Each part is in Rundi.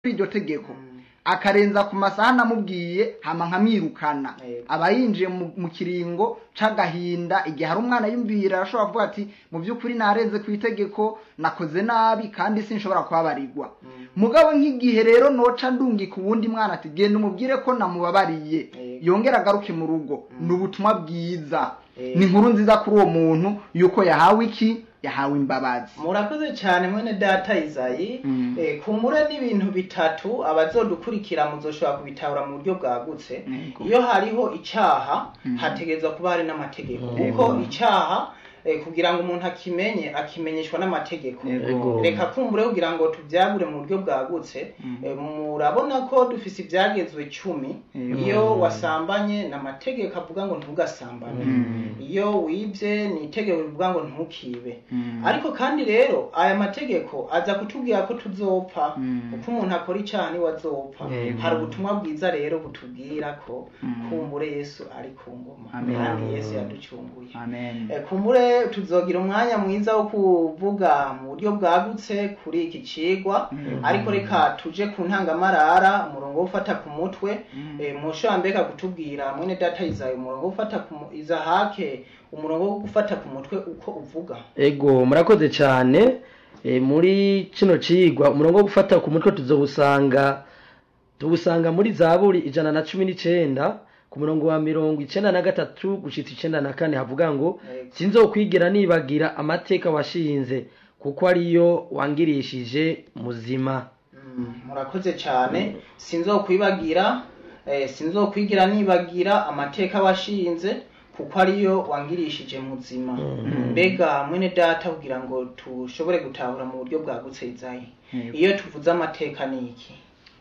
iryo tegeko akarenza ku masaha namubwiye hama nkamwirukana Yego. aba yinjiye mu mu kiringo c'agahinda igihe hari umwana yumvira arashobora kuvuga ati mu by'ukuri narenze ku itegeko nakoze nabi kandi sinshobora kubabarirwa mugabo nk'igihe rero noca ndungika uwundi mwana ati genda umubwire ko namubabariye Yego. yongera agaruke mu rugo ni ubutumwa bwiza Yego. ni inkuru nziza kuri uwo muntu yuko yahawe iki yahawe imbabazi murakoze cyane mwene data izayi Mm. eh, kumbure n'ibintu bitatu abazodukurikira muzoshobora kubitahura mu buryo bwagutse Yego. iyo hariho icyaha Mm. hategerezwa kuba hari n'amategeko Yego. kuko icyaha eh, kugira ngo umuntu akimenye akimenyeshwa n'amategeko Yego. reka kumbure kugira ngo tubyagure mu buryo bwagutse Mm. eh, murabona ko dufise ibyagezwe cumi Yego. iyo wasambanye ni amategeko avuga ngo ntugasambane Mm. iyo wibye ni itegeko rivuga ngo ntukibe Mm. ariko kandi rero aya mategeko aza kutubwira ko tuzopfa Mm. uko umuntu akora icyaha niwe azopfa Yego. hari ubutumwa bwiza rero butubwira ko Mm. kumbure yesu ari ku ngoma Amen. kandi yesu yaducunguye amen Eh, kumbure tuzogira umwanya mwiza wo kuvuga mu buryo bwagutse kuri iki cigwa Mm. ariko reka tuje ku ntangamarara umurongo wo gufata ku mutwe Mm. eh, mushobora mbega kutubwira mwene data izayi umurongo wo gufata ku mu- izahake umurongo wo gufata ku mutwe uko uvuga ego murakoze cyane e, muri kino cigwa umurongo wo gufata ku mutwe tuzowusanga tuwusanga muri zaburi ijana na cumi n'icenda ku murongo wa mirongo icenda na gatatu gushitsa icenda na kane havuga ngo Yego. sinzokwigira nibagira amateka washinze kuko ariyo wangirishije muzima Mm, murakoze cyane sinzokwibagira eh, sinzokwigira nibagira amateka washinze kuko ariyo wangirishije muzima mbega mwene data kugira ngo tushobore gutahura mu buryo bwagutse izayi Yego. iyo tuvuze amateka ni iki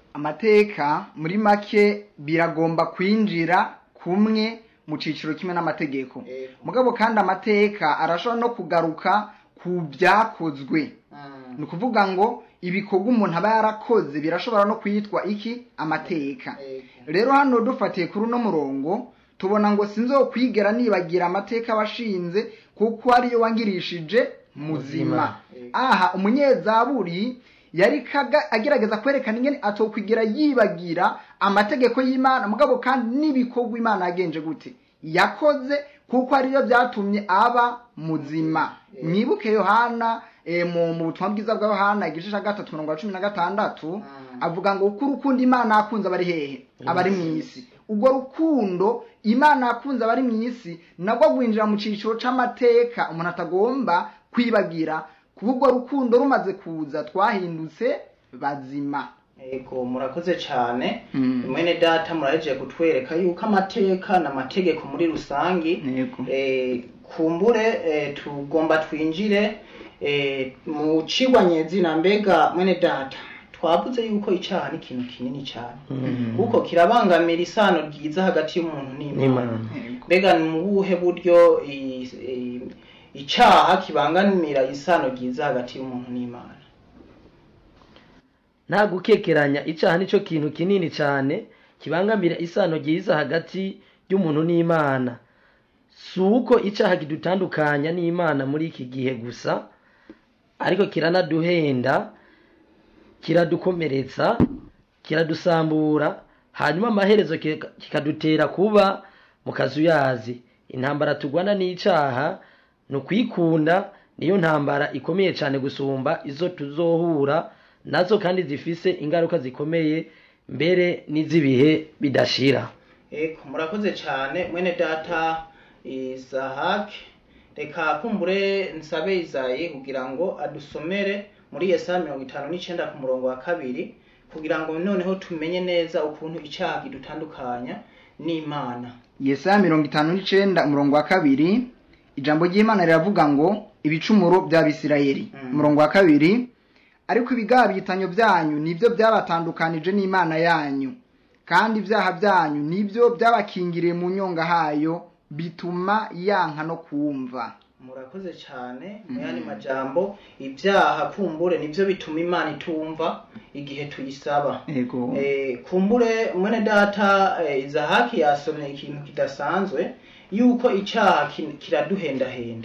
amateka muri make biragomba kwinjira kumwe mu ciciro kimwe n'amategeko Yego. mugabo kandi amateka arashobora no kugaruka ku byakozwe Mm, ni ukuvuga ngo ibikorwa umuntu aba yarakoze birashobora no kwitwa iki amateka yego. rero hano dufatiye kuri uno murongo tubona ngo sinzokwigera nibagira amateka washinze kuko ariyo wangirishije muzima Yego. aha umunyezaburi yari kaga- agerageza kwerekana ingene atokwigira yibagira amategeko y'imana mugabo kandi n'ibikorwa imana yagenje gute yakoze kuko ariyo byatumye aba muzima mwibuke yohana eh, mu mu butumwa bwiza bwa yohana igice cya gatatu mirongo cumi na gatandatu avuga ngo uko urukundo imana yakunze abari hehe abari mu isi ubwo rukundo imana yakunze abari mu isi nabwo rwinjira mu cyiciro c'amateka umuntu atagomba kwibagira kuba urwo rukundo rumaze kuza twahindutse bazima Ego murakoze cyane Mm. mwene data murahejeje kutwereka yuko amateka n'amategeko muri rusangi Yego. eh, kumbure eh, tugomba twinjire eh, mu cigwa nyezina mbega mwene data twavuze yuko icyaha ni ikintu kinini cyane kuko kirabangamira isano ryiza hagati y'umuntu n'imana n'imana Yego. mbega ni mu buhe buryo i- i- icyaha kibangamira isano ryiza hagati y'umuntu n'imana nta gukekeranya icyaha nicyo kintu kinini cyane kibangamira isano ryiza hagati y'umuntu n'imana si uko icyaha kidutandukanya n'imana muri iki gihe gusa ariko kiranaduhenda kiradukomeretsa kiradusambura hanyuma amaherezo kika- kikadutera kuba mu kazuyazi intambara turwana n'icyaha ni ukwikunda niyo ntambara ikomeye cyane gusumba izo tuzohura nazo kandi zifise ingaruka zikomeye mbere n'iz'ibihe bidashira Eko murakoze cyane mwene data Isaac reka kumbure nsabe Izayi kugira ngo adusomere muri Yesaya mirongo itanu n'icenda ku murongo wa kabiri kugira ngo noneho tumenye neza ukuntu icyaha kidutandukanya n'Imana yesaya mirongo itanu n'icenda umurongo wa kabiri ijambo ry'imana riravuga ngo ibicumuro by'abisirayeli Mm. umurongo wa kabiri ariko ibigabitanyo byanyu nibyo byabatandukanije n'imana yanyu kandi ibyaha byanyu nibyo byabakingiriye mu nyonga hayo bituma yanka no kumva murakoze cyane mu yandi majambo ibyaha kumbure nibyo bituma Imana itumva igihe tuyisaba yego Eh, kumbure mwene data eh, izahaki yasomye ikintu kidasanzwe yuko icyaha kin- kiraduhendahenda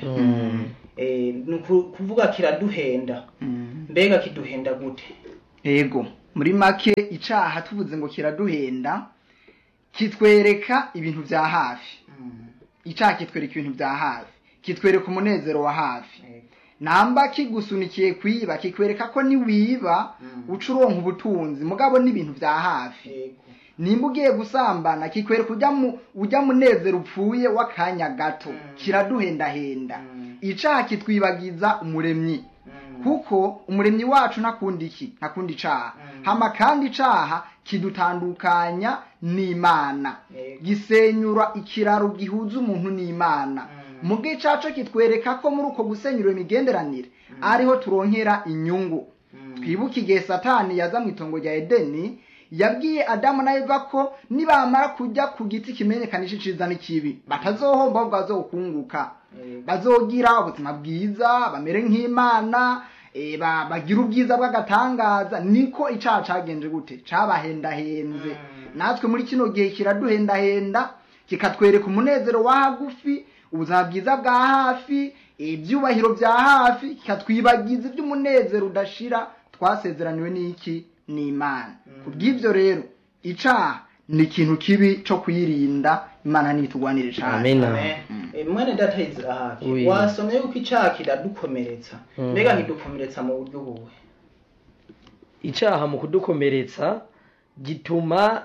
Eh, ni uku- kuvuga kiraduhenda Mm. mbega kiduhenda gute yego muri make icaha tuvuze ngo kiraduhenda kitwereka ibintu vya hafi Mm. icaha kitwereka ibintu vya hafi kitwereka umunezero wa hafi Yego. namba kigusunikiye kwiba kikwereka ko niwiba Mm. uca uronka ubutunzi mugabo n'ibintu vya hafi Yego. nimba ugiye gusambana kikwereka ujya mu ujya munezero upfuye w'akanya gato Mm. kiraduhendahenda Mm. icaha kitwibagiza umuremyi Mm. kuko umuremyi wacu ntakundi iki ntakundi icaha Mm. hama kandi icaha kidutandukanya n'imana Yego. gisenyura ikiraro gihuza umuntu n'imana Mm. mu bw'icaco kitwereka ko muri uko gusenyura imigenderanire ariho turonkera inyungu Mm. twibuke igihe satani yaza mu itongo rya edeni yabwiye adamu na eva ko nibamara kujya ku giti kimenyekanisha iciza n'ikibi batazohomba ahubwo bazokunguka Yego. bazogira ubuzima bwiza bamere nk'imana eh, ba- bagira ubwiza bw'agatangaza niko icaha cagenje gute cabahendahenze Mm. natwe muri kino gihe kiraduhendahenda kikatwereka umunezero wa hagufi ubuzima bwiza bwa hafi ibyubahiro bya hafi kikatwibagiza iby'umunezero udashira twasezeraniwe n'iki n'imana Mm. kubw'ibyo rero icaha ni ikintu kibi co kuyirinda imana nitugwanire cane Amen. Amen. Mm. Eh, mwene data Izirahaki Oui. wasomye yuko icaha kiradukomeretsa Mm. mbega kidukomeretsa mu buryo buwe icaha mu kudukomeretsa gituma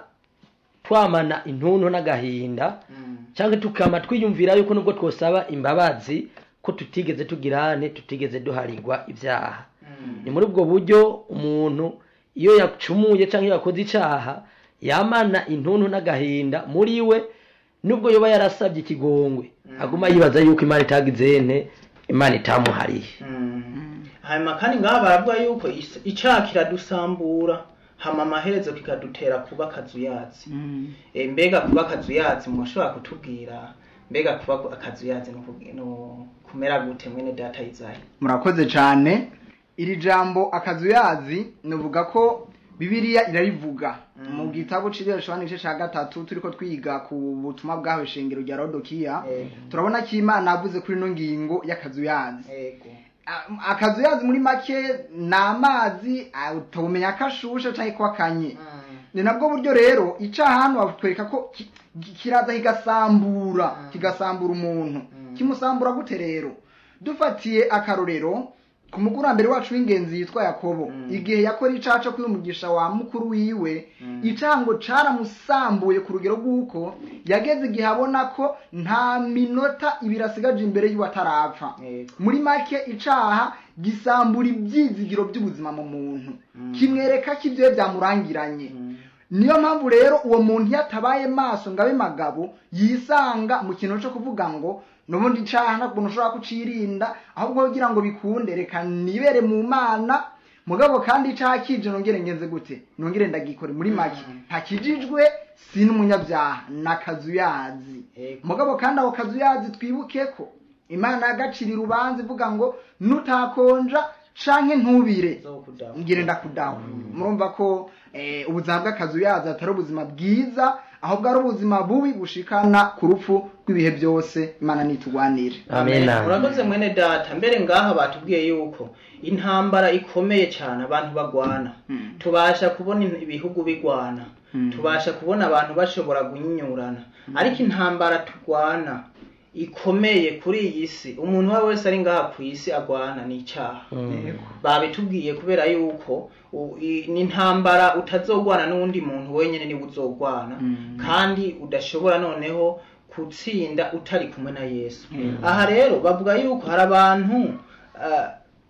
twamana intuntu n'agahinda Mm. cyangwa tukama twiyumvira yuko nubwo twosaba imbabazi ko tutigeze tugirane tutigeze duharirwa ibyaha Mm. ni muri ubwo buryo umuntu iyo yacumuye cyangwa iyo yakoze icaha yamana intuntu n'agahinda muri we nubwo yoba yarasabye ikigongwe Mm. aguma yibaza yuko imana itagize ene imana itamuhariye Mm. hanyuma kandi ngaha baravuga yuko is- icaha kiradusambura hama amaherezo kikadutera kuba akazuyazi Mm. e, mbega kuba akazuyazi mushobora kutubwira mbega kuba akazuyazi no kugi- no kumera gute mwene data Izayi murakoze cyane iri jambo akazuyazi nuvuga ko bibiliya irarivuga Mm. mu gitabo c'ireshwana igice ca gatatu turiko twiga ku butumwa bwahawe shengero rya rodokiya Ego. turabona ko imana yavuze kuri ino ngingo y'akazuyazi ego A- akazuyazi muri make ni amazi ah, utomenya ko ashushe canke ko akanye Mm. ni nabwo buryo rero icaha hano batwereka ko ki- ki- kiraza kigasambura Mm. kigasambura umuntu Mm. kimusambura gute rero dufatiye akarorero ku mukurambere wacu w'ingenzi yitwa yakobo Mm. igihe yakora icaha co kwimugisha wa mukuru wiwe Mm. icaha ngo caramusambuye ku rugero rw'uko yageze igihe abona ko nta minota ibiri asigaje imbere yiwe atarapfa ego muri make icaha gisambura ibyizigiro by'ubuzima mu muntu Mm. kimwereka ko ibyo byamurangiranye Mm. niyo mpamvu rero uwo muntu iyo atabaye maso ngo abe magabo yisanga mu kintu cyo kuvuga ngo n'ubundi icaha ntabwo ushobora kucirinda ahubwo kugira ngo bikunde reka nibere mu mana mugabo kandi icaha kije nongere ngenze gute nongere ndagikore muri make Mm. ntakijijwe si n'umunyabyaha n'akazuyazi ego mugabo kandi ako kazuyazi twibuke ko imana yagacira urubanza ivuga ngo nutakonja canke ntubire zokudaho ngire ndakudaho murumva ko eh, ubuzima bw'akazuyazi atari ubuzima bwiza ahubwo ari ubuzima bubi bushikana ku rupfu rw'ibihe byose imana nitugwanire Amen. urakoze mwene data mbere ngaha batubwiye yuko intambara ikomeye cyane abantu bagwana Mm. tubasha kubona in- ibihugu bigwana Mm. tubasha kubona abantu bashobora guhinyurana ariko intambara turwana ikomeye kuri iyi si umuntu uwo ari we wese ari ngaha ku isi agwana ni icyaha Mm. babitubwiye kubera yuko u- i- ni intambara utazogwana n'uwundi muntu wenyine niwe uzogwana Mm. kandi udashobora noneho gutsinda utari kumwe na yesu Mm. aha rero bavuga yuko hari abantu ah,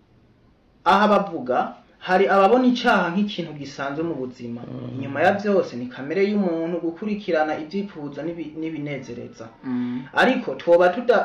aha bavuga hari ababona icyaha nk'ikintu gisanzwe mu buzima inyuma ya byose ni kamere y'umuntu gukurikirana ibyifuzo n'ibi- n'ibinezereza Mm. ariko twoba tuda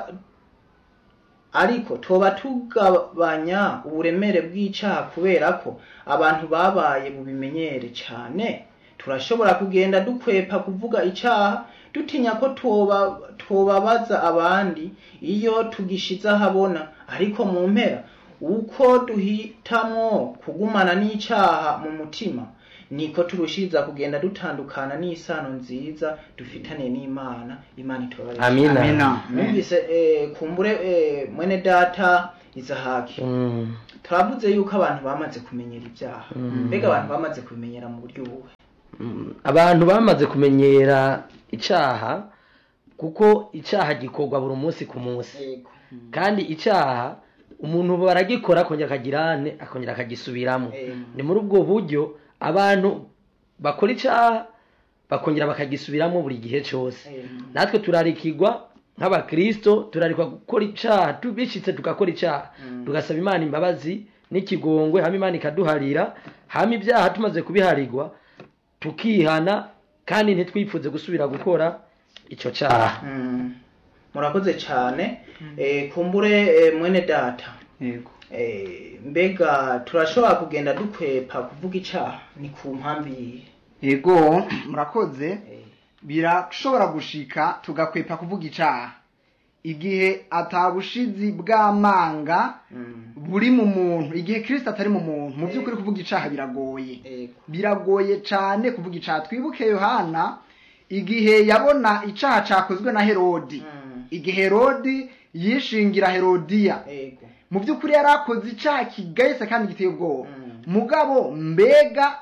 ariko twoba tugabanya uburemere bw'icyaha kubera ko abantu babaye bubimenyere cyane turashobora kugenda dukwepa kuvuga icyaha dutinya ko twoba twobabaza abandi iyo tugishize ahabona ariko mu mpera uko duhitamo kugumana n'icyaha mu mutima niko turushiriza kugenda dutandukana n'isano nziza dufitane n'imana imana itubabarire Amina. Amina. numvise eh, kumbure eh, mwene data izahaki Mm. turavuze yuko abantu bamaze kumenyera ibyaha Mm. mbega abantu bamaze kubimenyera mu buryo buhe Mm, abantu bamaze kumenyera icaha kuko icaha gikorwa buri munsi ku munsi yego kandi icaha umuntu baragikora akongera akagirane akongera akagisubiramo Yego. ni muri ubwo buryo abantu bakora icaha bakongera bakagisubiramo buri gihe cyose Yego. natwe turarikirwa nk'abakristo turarikwa gukora icaha tubishitse tugakora icaha Mm. tugasaba imana imbabazi n'ikigongwe hama imana ikaduharira hama ibyaha tumaze kubiharirwa tukihana kandi ntitwifuze gusubira gukora ico caha Mm. murakoze cyane Eh, kumbure eh, mwene data yego Eh, mbega turashobora kugenda dukwepa kuvuga icaha ni ku mpamvu yihe yego murakoze Eh, birashobora gushika tugakwepa kuvuga icaha igihe atabushizi bw'amanga mm. buri mu muntu igihe kirisito atari mu muntu mu by'ukuri kuvuga icaha biragoye Yego. biragoye cyane kuvuga icaha twibuke yohana igihe yabona icaha cakozwe na herodi Mm. igihe herodi yishingira herodiya Yego. mu by'ukuri yari akoze icyaha kigayitse kandi giteye ubwoba Mm. mugabo mbega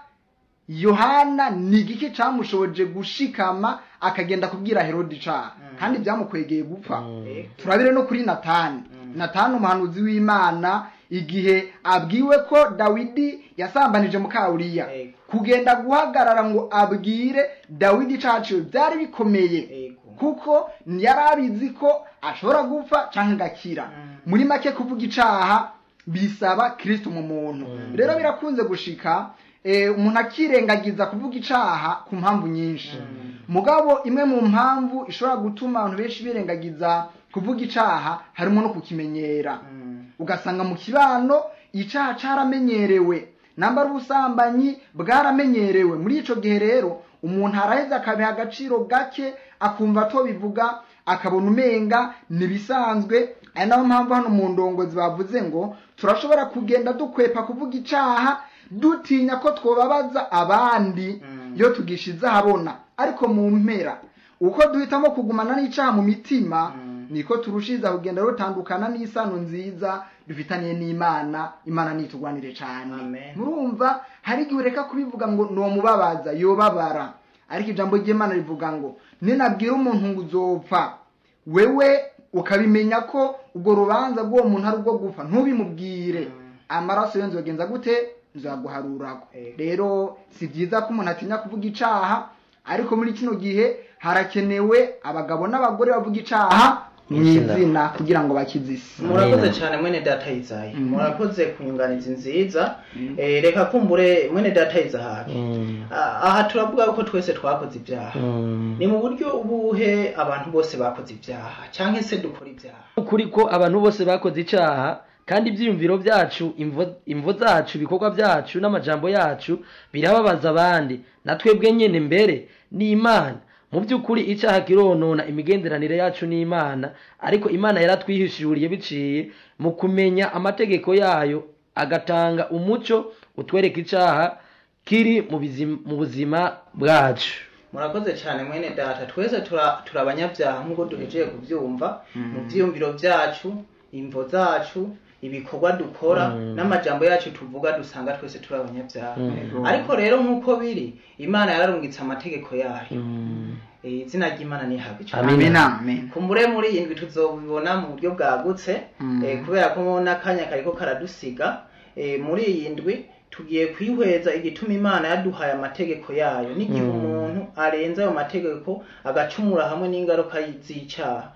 yohana ni igiki cyamushoboje gushikama akagenda kubwira herodi icaha Mm. kandi byamukwegeye gupfa Yego. turabire no kuri natani Mm. natani umuhanuzi w'imana igihe abwiwe ko dawidi yasambanije mukawuriya Yego. kugenda guhagarara ngo abwire dawidi icaciwe byari bikomeye Yego. kuko yari abizi ko ashobora gupfa cyangwa agakira Mm. muri make kuvuga icaha bisaba kristo mu muntu Mm. rero birakunze gushika eh, umuntu akirengagiza kuvuga icaha ku mpamvu nyinshi Mm. mugabo imwe mu mpamvu ishobora gutuma abantu benshi birengagiza kuvuga icaha harimo no kukimenyera Mm. ugasanga mu kibano icaha caramenyerewe namba ubusambanyi bwaramenyerewe muri ico gihe rero umuntu araheza akabiha agaciro gake akumva atobivuga akabona umenga nibisanzwe ari nayo mpamvu hano mu ndongozi bavuze ngo turashobora kugenda dukwepa kuvuga icaha dutinya ko twobabaza abandi Mm. iyo tugishize ahabona ariko mu mpera uko duhitamo kugumana n'icaha mu mitima Mm. niko turushiza kugenda rutandukana n'isano nziza dufitaniye n'imana imana nitugwanire cyane Amen. murumva hari igihe ureka kubivuga ngo nomubabaza yobabara ariko ijambo ry'imana rivuga ngo ninabwira umuntu ngo uzopfa wewe ukabimenya ko ubwo rubanza rw'uwo muntu ari ubwo gupfa ntubimubwire Mm. amaraso yo nzogenza gute nzaguharurako Ego. rero si byiza ko umuntu atinya kuvuga icaha ariko muri kino gihe harakenewe abagabo n'abagore bavuga icaha mu Izina. izina kugira ngo bakize isi murakoze Amen. cyane mwene data yizayi Mm. murakoze ku nyunganizi nziza Mm. Eh, reka kumbure mwene data yizahaki Mm. Ah, aha turavuga ko twese twakoze ibyaha Mm. ni mu buryo ubuhe abantu bose bakoze ibyaha cyangwa se dukora ibyaha ukuri ko abantu bose bakoze icaha kandi ibyiyumviro byacu imvo, imvo zacu ibikorwa byacu n'amajambo yacu birababaza abandi na twebwe nyene mbere n'imana mu by'ukuri icaha kironona imigenderanire yacu n'imana ariko imana yaratwihishuriye biciye mu kumenya amategeko yayo agatanga umuco utwereka icaha kiri mu bizima, mu buzima bwacu murakoze cyane mwene data twese tura- turi abanyabyaha nk'uko duhejeje kubyumva mu byiyumviro byacu imvo zacu ibikorwa dukora Mm. n'amajambo yacu tuvuga dusanga twese turi abanyabyaha Mm. ariko rero nk'uko biri imana yararungitse amategeko yayo Mm. Eh, izina ry'imana nihabwe cyane Amen. amina amen kumbure muri iyi ndwi tuzobibona mu buryo bwagutse Mm. eh, kubera ko n'akanya kariko karadusiga eh, muri iyi ndwi tugiye kwihweza igituma imana yaduhaye amategeko yayo n'igihe Mm. umuntu arenze ayo mategeko agacumura hamwe n'ingaruka z'icyaha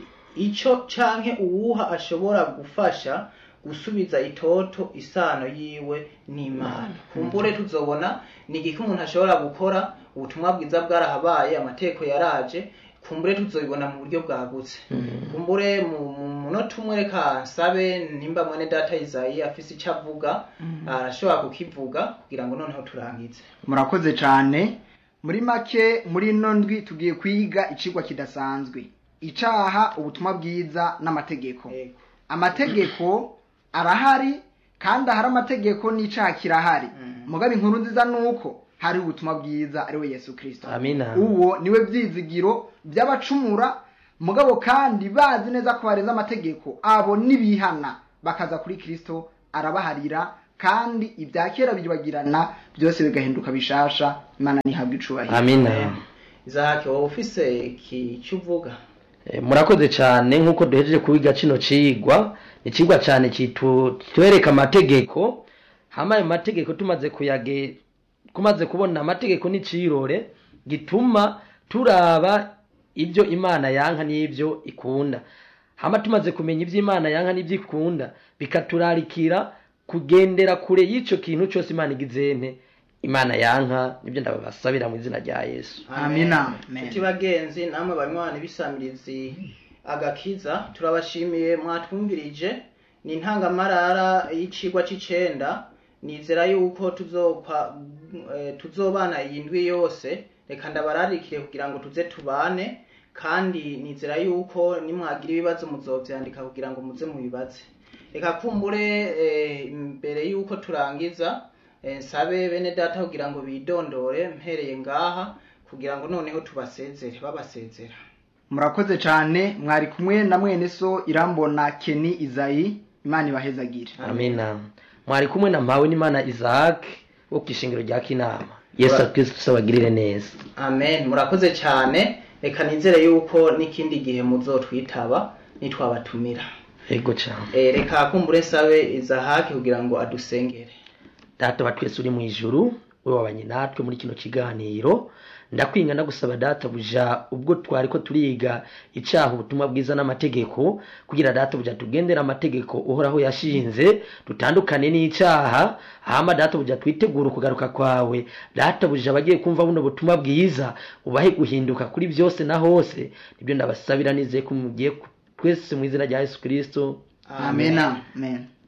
ico canke uwuha ashobora gufasha gusubiza itoto isano yiwe n'imana kumbure tuzobona ni igiki umuntu ashobora gukora ubutumwa bwiza bwarahabaye amategeko yaraje kumbure tuzobibona mu buryo bwagutse kumbure mu mu munota umwe reka nsabe nimba mwene data izayi afise icyo avuga arashobora kukivuga kugira ngo noneho turangize murakoze cyane muri make muri ino ndwi tugiye kwiga icigwa kidasanzwe icaha ubutumwa bwiza n'amategeko Yego. amategeko arahari kandi ahari amategeko n'icaha kirahari Mm. mugabe inkuru nziza nuko hari ubutumwa bwiza ari we yesu kirisito amina uwo niwe byizigiro by'abacumura mugabo kandi bazi neza ko barenze amategeko abo nibihana bakaza kuri kristo arabaharira kandi ibya kera bibagirana byose bigahinduka bishasha imana ntihabwe icubahiro amina izahake wowe ufise iki cyo uvuga Eh, murakoze cyane nk'uko duhejeje kubiga kino cigwa ni cigwa cyane kitwereka amategeko hama ayo mategeko tumaze kuyage kumaze kubona amategeko n'icirore gituma turaba ibyo imana yanka n'ibyo ikunda hama tumaze kumenya ibyo imana yanka n'ibyo ikunda bikaturarikira kugendera kure y'ico kintu cyose imana igizente imana yanka nibyo ndabasabira mu izina rya yesu Amina. Amen. nshuti bagenzi namwe banywanyi b'isamirizi agakiza turabashimiye mwatwumvirije ni intangamarara y'icigwa c'icenda nizera yuko tuzokwa eh, tuzobana iyi ndwi yose reka ndabararikire kugira ngo tuze tubane kandi nizera yuko nimwagira ibibazo muzovyandika kugira ngo muze mubibaze reka kumbure eh, imbere yuko turangiza eh, nsabe bene data kugira ngo bidondore mpereye ngaha kugira ngo noneho tubasezere babasezera murakoze cyane mwari kumwe na mwene so irambona keni izayi imana ibahezagire amina mwari kumwe na mpawe n'imana isaac wo ku ishingiro rya kinama yesu kristo abagirire neza amen murakoze cyane reka nizere yuko n'ikindi gihe muzotwitaba nitwabatumira yego cyane Eh, reka kumbure nsabe izahaki kugira ngo adusengere data wa twese uri mu ijuru we wabanye natwe muri kino kiganiro ndakwinga ndagusaba data buja ubwo twari ko turiga icaha ubutumwa bwiza n'amategeko kugira data buja tugendera amategeko uhoraho yashinze dutandukane n'icaha hama data buja twitegura ukugaruka kwawe data buja abagiye kumva buno butumwa bwiza ubahe guhinduka kuri byose na hose nibyo ndabasabira nizeye ko mugiye ku- twese mu izina rya yesu kristo amena amen